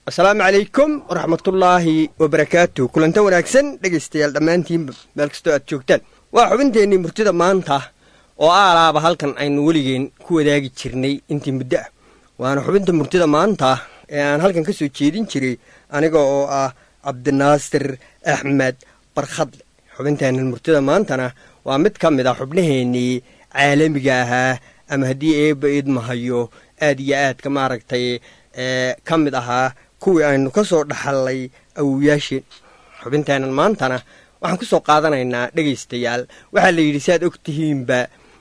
asalaamu calaykum waraxmatullaahi wabarakaatu kulanta wanaagsan dhegaystayaal dhammaantiinba meel kastoo aad joogtaan waa xubinteennii murtida maanta oo aalaaba halkan aynu weligeen ku wadaagi jirnay intii muddo ah waana xubinta murtida maanta ee aan halkan ka soo jeedin jiray aniga oo ah cabdinaasir axmed barkhadle xubinteennan murtida maantana waa mid ka mid ah xubnaheennii caalamiga ahaa ama haddii eebba idmahayo aad iyo aadka maaragtay ka mid ahaa kuwii aynu ka soo dhaxallay awowayaasheen xubinteennan maantana waxaan ku soo qaadanaynaa dhegaystayaal waxaa la yidhi si aad og tihiinba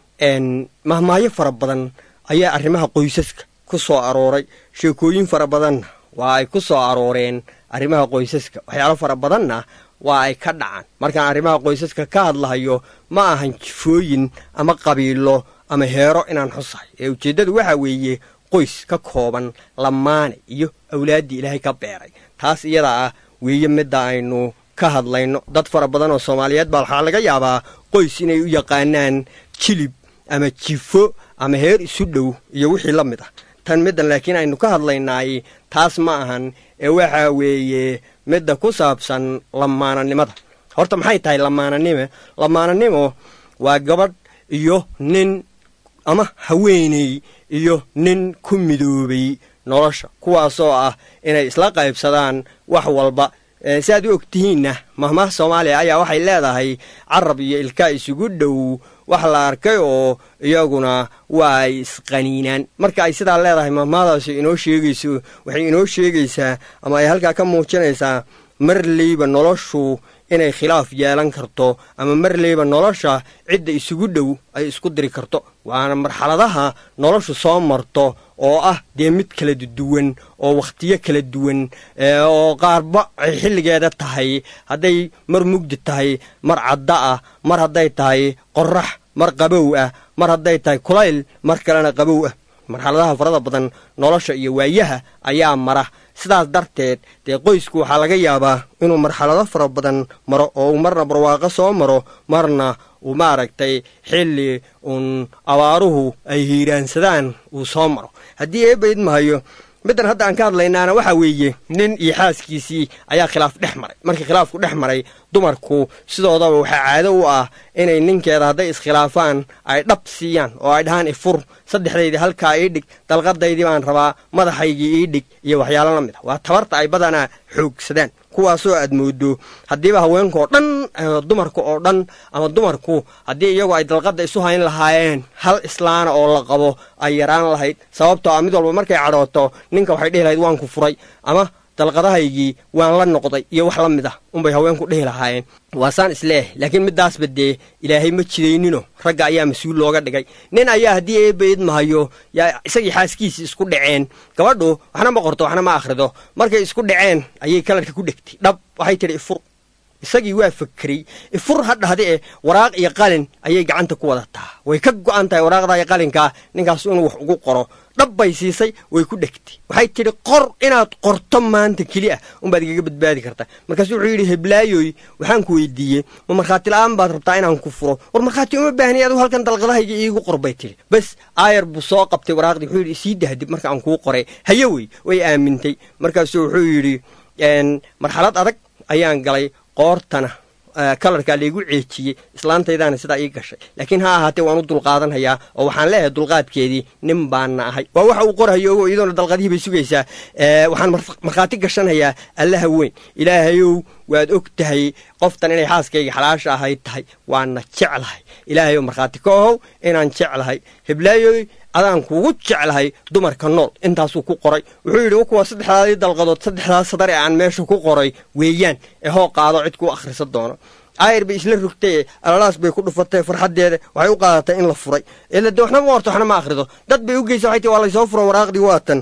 mahmaayo fara badan ayaa arrimaha qoysaska ku soo arooray sheekooyin fara badanna waa ay ku soo arooreen arrimaha qoysaska waxyaalo fara badanna waa ay ka dhacaan markaan arrimaha qoysaska ka hadlahayo ma ahan jifooyin ama qabiilo ama heero inaan xusahay ee ujeeddadu waxaa weeye qoys ka kooban lamaane iyo awlaaddii ilaahay ka beeray taas iyada ah weeye midda aynu ka hadlayno dad fara badan oo soomaaliyeed baa waxaa laga yaabaa qoys inay u yaqaanaan jilib ama jifo ama heer isu dhow iyo wixii la mid ah tan middan laakiin aynu ka hadlaynaay taas ma ahan ee waxaa weeye midda ku saabsan lamaananimada horta maxay tahay lamaananime lamaananimo waa gabadh iyo nin ama haweeney iyo nin ku midoobay nolosha kuwaasoo ah inay isla qaybsadaan wax walba si aad u og tihiinna mahmaha soomaaliya ayaa waxay leedahay carab iyo ilkaa isugu dhow wax la arkay oo iyaguna waa ay isqaniinaan marka ay sidaa leedahay mahmahadaasi inoo sheegayso waxay inoo sheegaysaa ama ay halkaa ka muujinaysaa marleyba noloshu inay khilaaf yeelan karto ama marleyba nolosha cidda isugu dhow ay isku diri karto waana marxaladaha noloshu soo marto oo ah dee mid kala duwan oo wakhtiyo kala duwan oo qaarba ay xilligeeda tahay hadday mar mugdi tahay mar cadda ah mar hadday tahay qorax mar qabow ah mar hadday tahay kulayl mar kalena qabow ah marxaladaha farada badan nolosha iyo waayaha ayaa mara sidaas darteed dee qoysku waxaa laga yaabaa inuu marxalado fara badan maro oo uu marna barwaaqo soo maro marna uu maaragtay xilli uun abaaruhu ay hiiraansadaan uu soo maro haddii eebba idmahayo middan hadda aan ka hadlaynaana waxaa weeye nin iyo xaaskiisii ayaa khilaaf dhex maray markii khilaafku dhex maray dumarku sidoodaba waxaa caado u ah inay ninkeeda hadday iskhilaafaan ay dhab siiyaan oo ay dhahaan ifur saddexdaydii halkaa ii dhig dalqadaydii baan rabaa madaxaygii ii dhig iyo waxyaalo la mid ah waa tabarta ay badanaa xoogsadaan kuwaasoo aad moodo haddiiba haweenkaoo dhan dumarka oo dhan ama dumarku haddii iyagu ay dalqadda isu hayn lahaayeen hal islaana oo la qabo ay yaraan lahayd sababtoo ah mid walba markay cadhooto ninka waxay dhihi lahayd waan ku furay ama dalqadahaygii waan la noqday iyo wax la mid ah unbay haweenku dhihi lahaayeen waasaan isleeh laakiin middaasba dee ilaahay ma jidaynino ragga ayaa mas-uul looga dhigay nin ayaa haddii eebba idmahayo yaa isagii xaaskiisii isku dhaceen gabadhu waxna ma qorto waxna ma akhrido markay isku dhaceen ayay kalarka ku dhegtay dhab waxay tidhi ifur isagii waa fakeray ifur ha dhahde e waraaq iyo qalin ayay gacanta ku wadataa way ka go'an tahay waraaqda iyo qalinkaa ninkaas inuu wax ugu qoro dhab bay siisay way ku dhegtay waxay tidhi qor inaad qorto maanta keli ah unbaad igaga badbaadi kartaa markaasuu wuxuu yidhi heblaayoy waxaan ku weydiiyey ma markhaati la'aan baad rabtaa inaan ku furo war markhaati uma baahniy adu halkan dalqadahayga iigu qor bay tidhi bas aayar buu soo qabtay waraaqdii wuxuu yidhi isii dahdib marka aan kuu qoray haye wey way aamintay markaasuu wuxuu yidhi marxalad adag ayaan galay qoortana kalarkaa laygu ceejiyey islaantaydaana sidaa ii gashay laakiin ha ahaatee waan u dulqaadanhayaa oo waxaan leeyahay dulqaadkeedii nin baana ahay waa waxa uu qorhayo ogo iyadoona dalqadihii bay sugaysaa waxaan markhaati gashanhayaa allaha weyn ilaahayow waad og tahay qoftan inay xaaskayga xalaasha ahayd tahay waana jeclahay ilaahayow markhaati ka ohow inaan jeclahay heblaayoy adaan kuugu jeclahay dumarka nool intaasuu ku qoray wuxuu yidhi kuwa saddexdaadii dalqadood saddexdaas sadar ee aan meesha ku qoray weeyaan ee hoo qaado cid kuu akhrisan doono aayar bay isla rogtay alalaas bay ku dhufatay farxaddeeda waxay u qaadatay in la furay ila de waxna ma qorto waxna ma akhrido dad bay u geysa waxay tii waa laysoo furo waraaqdii waatan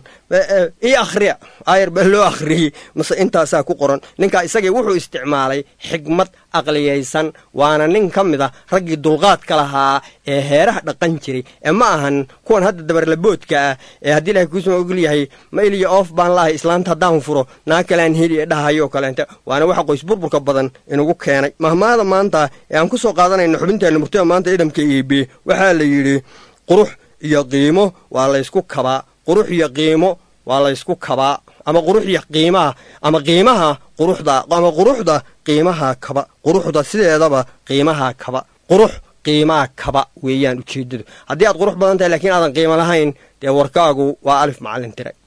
ii akhriya aayar baa loo akhriyey mase intaasaa ku qoran ninkaa isagii wuxuu isticmaalay xigmad aqliyaysan waana nin ka mid a raggii dulqaadka lahaa ee heeraha dhaqan jiray ee ma ahan kuwan hadda dabarlaboodka ah ee haddii ilahay kuusuma ogol yahay ma iliya oof baan laahay islaanta haddaan furo naa kalean heli ee dhahayoo kaleente waana waxa qoys burburka badan inugu keenay mahmaada maanta ee aan ku soo qaadanayno xubinteenna murtida maanta idhamka eebe waxaa la yidhi qurux iyo qiimo waa laysku kabaa qurux iyo qiimo waa laysku kabaa ama quruxya qiimaha ama qiimaha quruxda ama quruxda qiimaha kaba quruxda sideedaba qiimaha kaba qurux qiimaha kaba weeyaan ujeeddadu haddii aad qurux badan tahay lakiin aadan qiimo lahayn dee warkaagu waa alif macallin tire